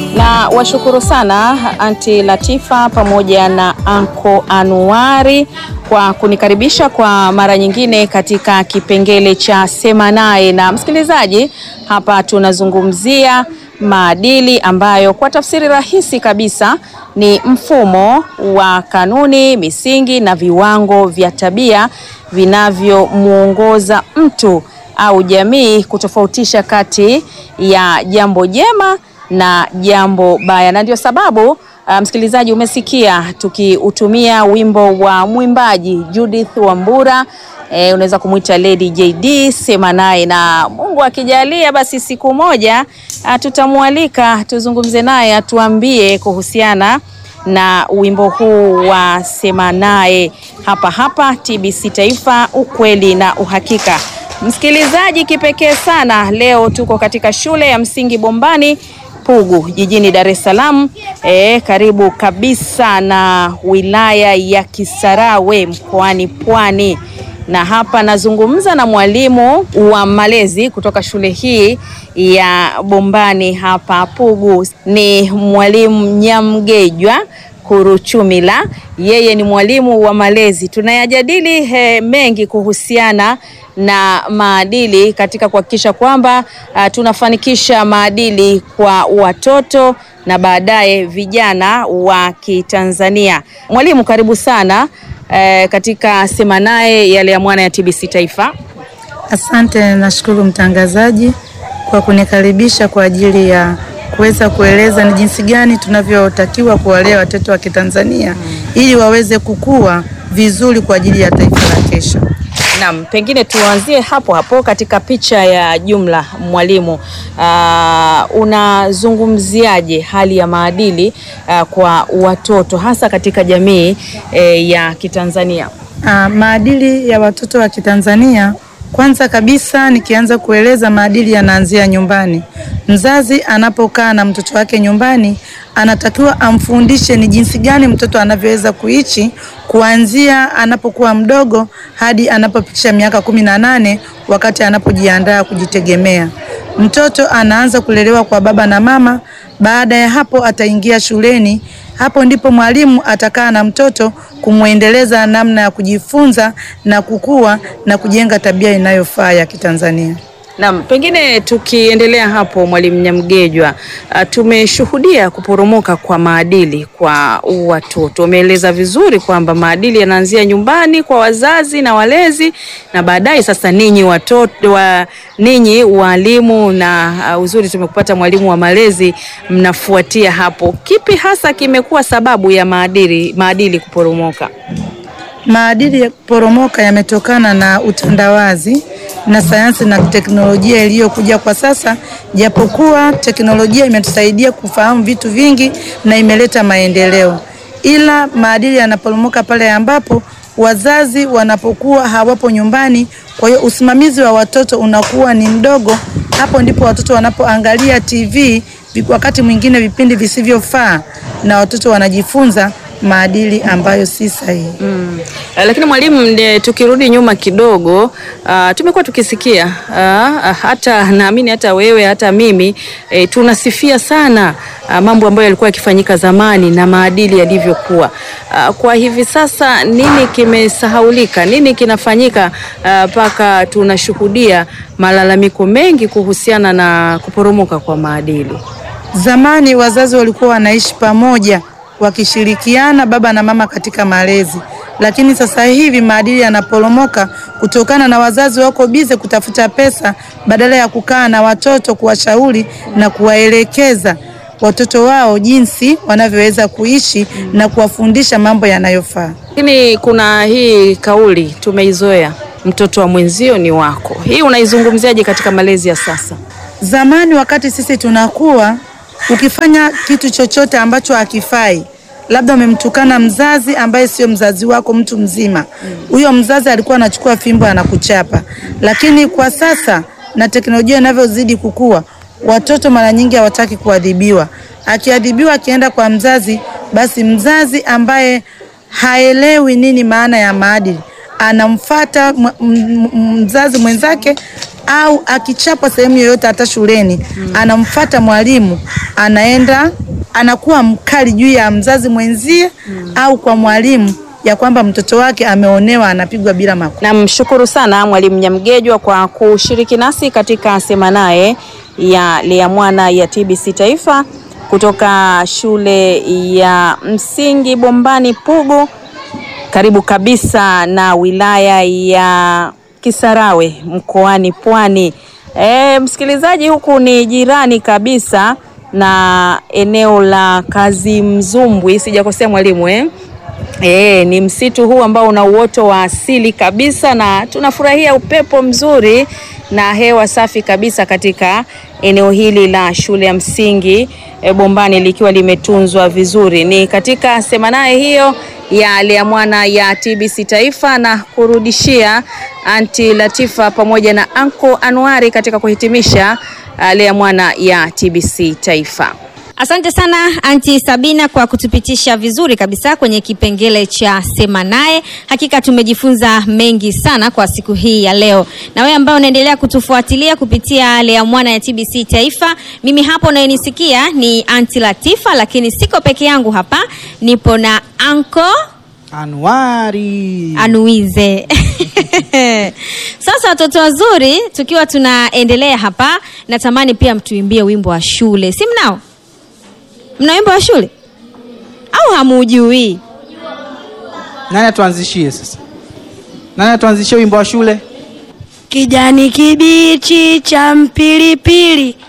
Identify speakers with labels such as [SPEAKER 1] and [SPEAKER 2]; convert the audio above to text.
[SPEAKER 1] Na washukuru sana Anti Latifa pamoja na Anko Anuari kwa kunikaribisha kwa mara nyingine katika kipengele cha Sema Naye. Na msikilizaji, hapa tunazungumzia maadili ambayo kwa tafsiri rahisi kabisa ni mfumo wa kanuni, misingi na viwango vya tabia vinavyomuongoza mtu au jamii kutofautisha kati ya jambo jema na jambo baya, na ndio sababu uh, msikilizaji, umesikia tukiutumia wimbo wa mwimbaji Judith Wambura. E, unaweza kumwita Lady JD, Sema Naye, na Mungu akijalia basi siku moja tutamwalika tuzungumze naye atuambie kuhusiana na wimbo huu wa Sema Naye hapa hapa TBC Taifa, ukweli na uhakika. Msikilizaji kipekee sana, leo tuko katika shule ya msingi Bombani Pugu jijini Dar es Salaam, e, karibu kabisa na wilaya ya Kisarawe mkoani Pwani, na hapa nazungumza na mwalimu wa malezi kutoka shule hii ya Bombani hapa Pugu, ni mwalimu Nyamgejwa Kuruchumila. Yeye ni mwalimu wa malezi. Tunayajadili he, mengi kuhusiana na maadili katika kuhakikisha kwamba uh, tunafanikisha maadili kwa watoto na baadaye vijana wa Kitanzania. Mwalimu, karibu sana uh, katika Sema Naye yale ya mwana ya TBC Taifa.
[SPEAKER 2] Asante, nashukuru mtangazaji kwa kunikaribisha kwa ajili ya kuweza kueleza ni jinsi gani tunavyotakiwa kuwalea watoto wa Kitanzania ili waweze kukua vizuri kwa ajili ya taifa la kesho.
[SPEAKER 1] Naam, pengine tuanzie hapo hapo katika picha ya jumla mwalimu. Uh, unazungumziaje hali ya maadili uh, kwa watoto hasa katika jamii eh, ya Kitanzania?
[SPEAKER 2] Uh, maadili ya watoto wa Kitanzania kwanza kabisa nikianza kueleza maadili yanaanzia nyumbani. Mzazi anapokaa na mtoto wake nyumbani, anatakiwa amfundishe ni jinsi gani mtoto anavyoweza kuishi kuanzia anapokuwa mdogo hadi anapofikisha miaka kumi na nane wakati anapojiandaa kujitegemea. Mtoto anaanza kulelewa kwa baba na mama. Baada ya hapo ataingia shuleni. Hapo ndipo mwalimu atakaa na mtoto kumwendeleza namna ya kujifunza na kukua na kujenga tabia inayofaa ya Kitanzania.
[SPEAKER 1] Naam, pengine tukiendelea hapo Mwalimu Nyamgejwa, uh, tumeshuhudia kuporomoka kwa maadili kwa watoto. Umeeleza vizuri kwamba maadili yanaanzia nyumbani kwa wazazi na walezi, na baadaye sasa ninyi watoto wa ninyi walimu, na uh, uzuri tumekupata mwalimu wa malezi, mnafuatia hapo. Kipi hasa kimekuwa sababu ya maadili maadili kuporomoka?
[SPEAKER 2] Maadili ya kuporomoka yametokana na utandawazi na sayansi na teknolojia iliyokuja kwa sasa. Japokuwa teknolojia imetusaidia kufahamu vitu vingi na imeleta maendeleo, ila maadili yanaporomoka pale ambapo wazazi wanapokuwa hawapo nyumbani. Kwa hiyo usimamizi wa watoto unakuwa ni mdogo. Hapo ndipo watoto wanapoangalia TV, wakati mwingine vipindi visivyofaa, na watoto wanajifunza maadili ambayo si sahihi.
[SPEAKER 1] Mm. Lakini mwalimu, tukirudi nyuma kidogo, uh, tumekuwa tukisikia uh, hata naamini hata wewe hata mimi eh, tunasifia sana uh, mambo ambayo yalikuwa yakifanyika zamani na maadili yalivyokuwa. Uh, kwa hivi sasa nini kimesahaulika? Nini kinafanyika mpaka uh, tunashuhudia malalamiko mengi kuhusiana na kuporomoka kwa maadili?
[SPEAKER 2] Zamani wazazi walikuwa wanaishi pamoja wakishirikiana baba na mama katika malezi, lakini sasa hivi maadili yanaporomoka kutokana na wazazi wako bize kutafuta pesa badala ya kukaa na watoto kuwashauri na kuwaelekeza watoto wao jinsi wanavyoweza kuishi na kuwafundisha mambo yanayofaa.
[SPEAKER 1] Lakini kuna hii kauli tumeizoea, mtoto wa mwenzio ni wako. Hii unaizungumziaje katika malezi ya sasa?
[SPEAKER 2] Zamani wakati sisi tunakuwa ukifanya kitu chochote ambacho hakifai, labda umemtukana mzazi ambaye sio mzazi wako, mtu mzima huyo, mzazi alikuwa anachukua fimbo anakuchapa. Lakini kwa sasa na teknolojia inavyozidi kukua, watoto mara nyingi hawataki kuadhibiwa. Akiadhibiwa akienda kwa mzazi, basi mzazi ambaye haelewi nini maana ya maadili anamfata mzazi mwenzake au akichapwa sehemu yoyote hata shuleni anamfata mwalimu anaenda anakuwa mkali juu ya mzazi mwenzie au kwa mwalimu ya kwamba mtoto wake ameonewa anapigwa bila makosa.
[SPEAKER 1] Namshukuru sana Mwalimu Nyamgejwa kwa kushiriki nasi katika Sema Naye ya Lea Mwana ya TBC Taifa kutoka shule ya msingi Bombani Pugu, karibu kabisa na wilaya ya Kisarawe mkoani Pwani. E, msikilizaji, huku ni jirani kabisa na eneo la Kazimzumbwi, sijakosea mwalimu eh? E, ni msitu huu ambao una uoto wa asili kabisa na tunafurahia upepo mzuri na hewa safi kabisa katika eneo hili la shule ya msingi e, Bombani likiwa limetunzwa vizuri. Ni katika Sema Naye hiyo ya Lea Mwana ya TBC Taifa na kurudishia Anti Latifa pamoja na Anko Anuari katika kuhitimisha uh, Lea Mwana ya TBC Taifa.
[SPEAKER 3] Asante sana Anti Sabina kwa kutupitisha vizuri kabisa kwenye kipengele cha Sema Naye. Hakika tumejifunza mengi sana kwa siku hii ya leo, na wewe ambao unaendelea kutufuatilia kupitia Lea Mwana ya TBC Taifa, mimi hapo unayenisikia ni Anti Latifa, lakini siko peke yangu hapa, nipo na Anko
[SPEAKER 4] Anuari.
[SPEAKER 3] Anuize. Sasa watoto wazuri, tukiwa tunaendelea hapa, natamani pia mtuimbie wimbo wa shule, si mnao? Mna wimbo wa shule au hamujui?
[SPEAKER 4] Nani atuanzishie sasa? Nani atuanzishie wimbo wa shule?
[SPEAKER 5] Kijani kibichi cha mpilipili